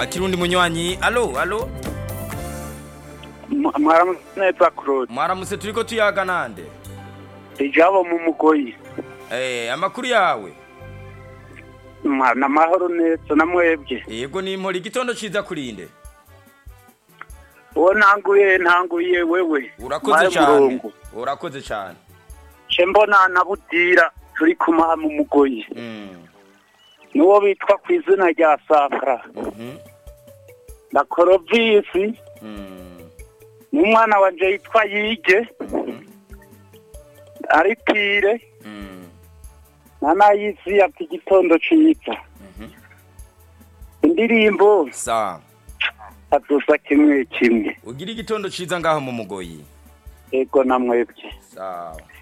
twakira undi munywanyi alo alo mwaramutse neza claude mwaramutse turiko tuyaga nande ijabo mu mugoyi eh amakuru yawe mwana amahoro neza na mwebwe yego nimpora igitondo ciza kurinde uwo ntanguye ntanguye wewe urakoze Mwaye cyane murongo. urakoze cyane ce mbona na budira turi kumaha mu mugoyi Mm, n'uwo bitwa ku izina rya sakara mhm, na korovisi mm, n'umwana wanje yitwa yige ari pire mm, na nayizi ati igitondo ciza mhm. indirimbo sawa adusa kimwe kimwe ugira igitondo ciza ngaho mu mugoyi ego na mwebwe sawa